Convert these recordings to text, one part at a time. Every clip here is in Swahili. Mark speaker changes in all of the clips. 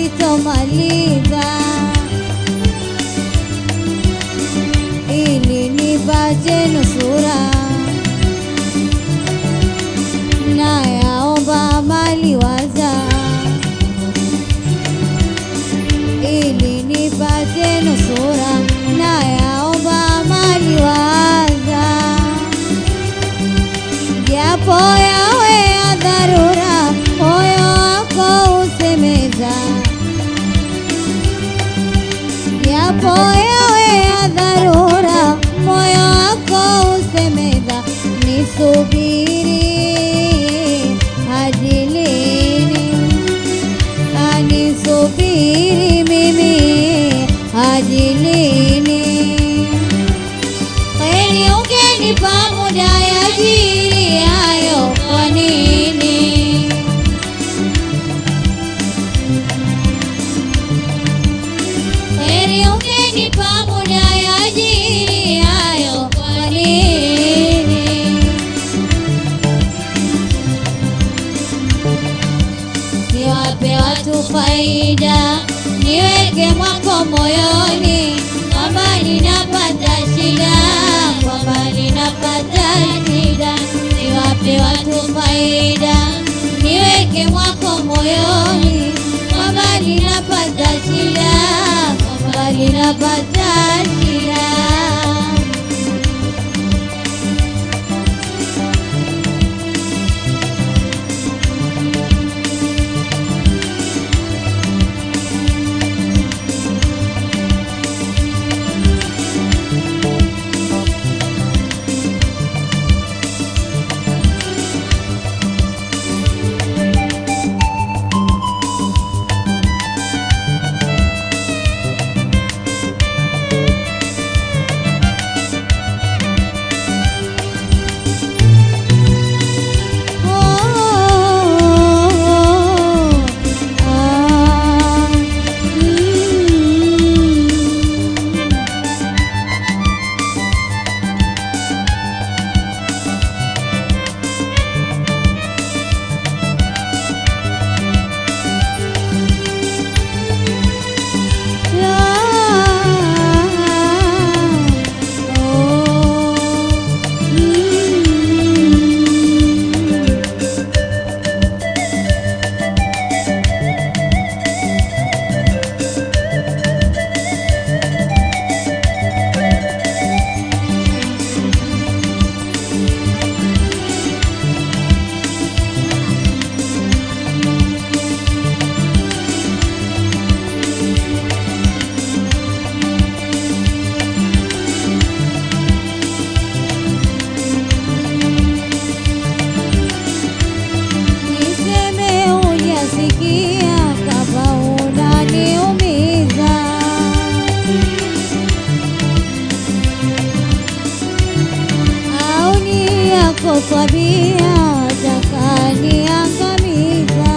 Speaker 1: sitomaliza ili nipate nusura na yaomba mali waza ili nipate nusura na yaomba mali waza japo yawe ya dharura moyo wako usemeza japo yawe ya dharura moyo wako usemeza nisubiri hadi lini anisubiri mimi hadi lini kweli ungenipa muda ya jiri hayo kwa nini kweli ungenipa muda ya jiri hayo kwa nini niwape watu faida, niweke mwako moyoni kwamba ninapata shida, kwamba ninapata shida. Niwape watu faida, niweke mwako moyoni kwamba ninapata shida, kwamba ninapata shida. Niseme hujasikia kama unaniumiza, au ni yako tabia takaniangamiza.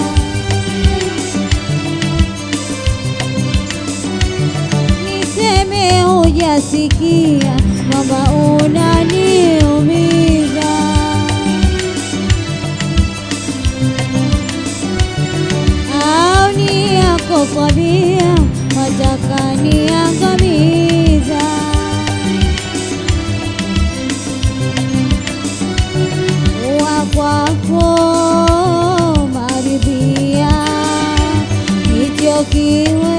Speaker 1: Niseme hujasikia kwamba unaniumiza au ni yako tabia wataka niangamiza. Wa kwako maridhia hicho kiwe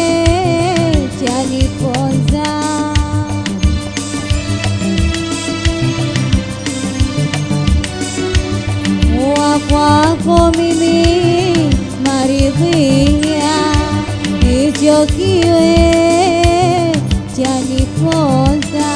Speaker 1: chaniponza wa kwako mimi maridhia hicho kiwe chaniponza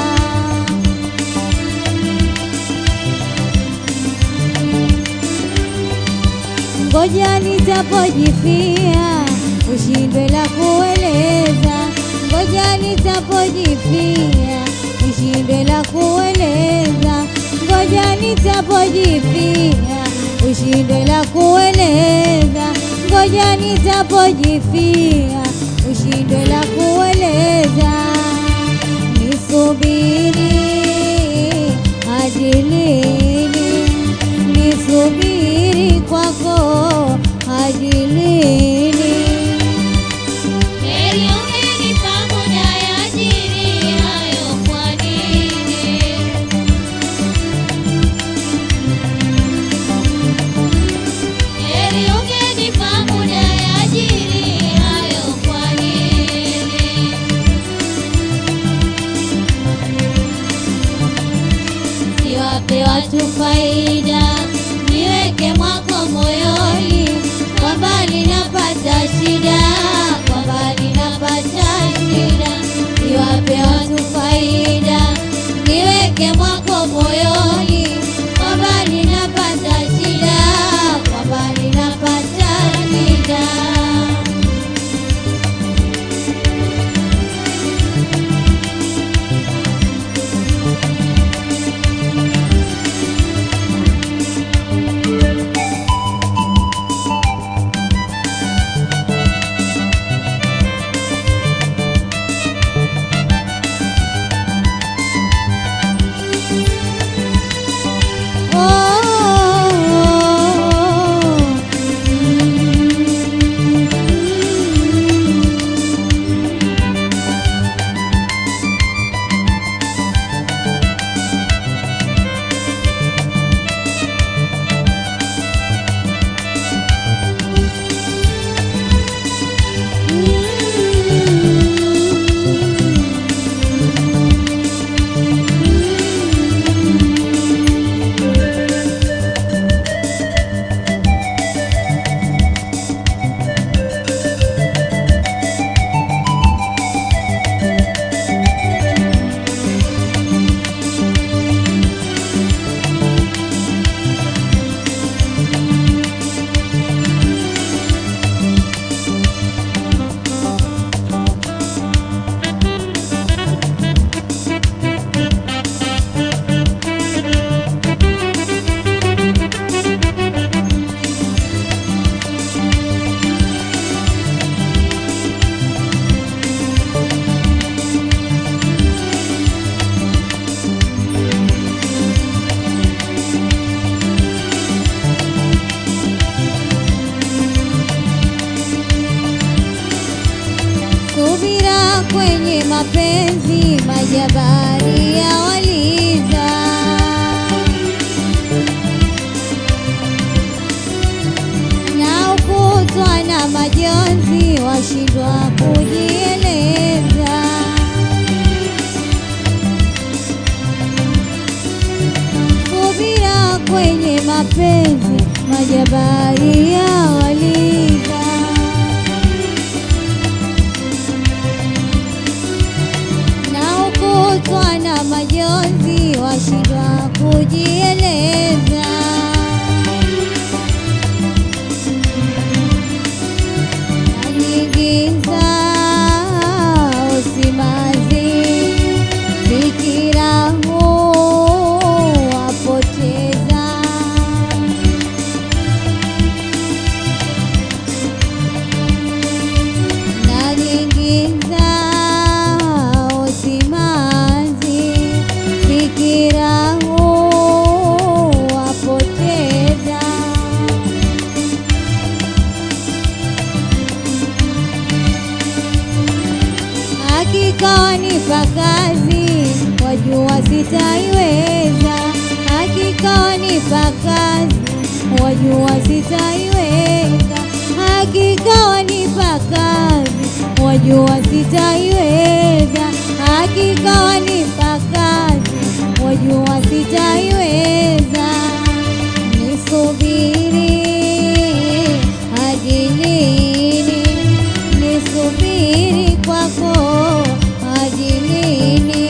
Speaker 1: ngoja nitapojifia ushindwe la kueleza ngoja nitapojifia ushindwe la kueleza ngoja nitapojifia ushindwe la kueleza ngoja nitapojifia ushindwe la kueleza nisubiri hadi lini nisubiri kwako hadi lini kwenye mapenzi majabari ya waliza na ukutwa na majonzi washindwa kujieleza subira kwenye mapenzi majabari ya waliza na ukutwa na majonzi washindwa kujieleza na nyingi zao simanzi fikira huwapoteza na nyingi zao simanzi fikira huwapoteza hakika wanipa kazi wajua sitaiweza hakika wanipa kazi wajua sitaiweza hakika wanipa kazi wajua sitaiweza hakika wanipa kazi wajua sitaiweza nisubiri hadi lini nisubiri kwako hadi lini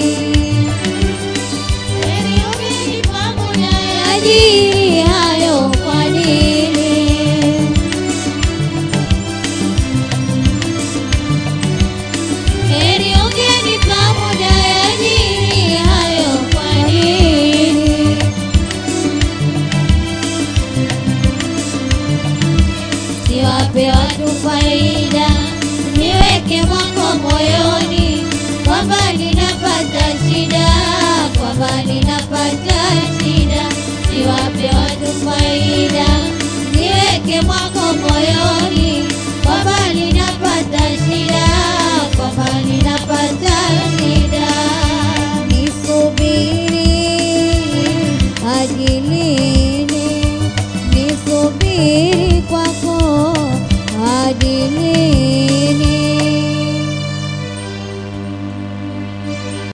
Speaker 2: Heri umenipa muda ya
Speaker 1: ajili hayo kwa nini
Speaker 2: Heri ungenipa muda ya ajili hayo kwa nini? Siwape watu faida, niweke mwako moyoni kwamba ninapata shida, kwamba ninapata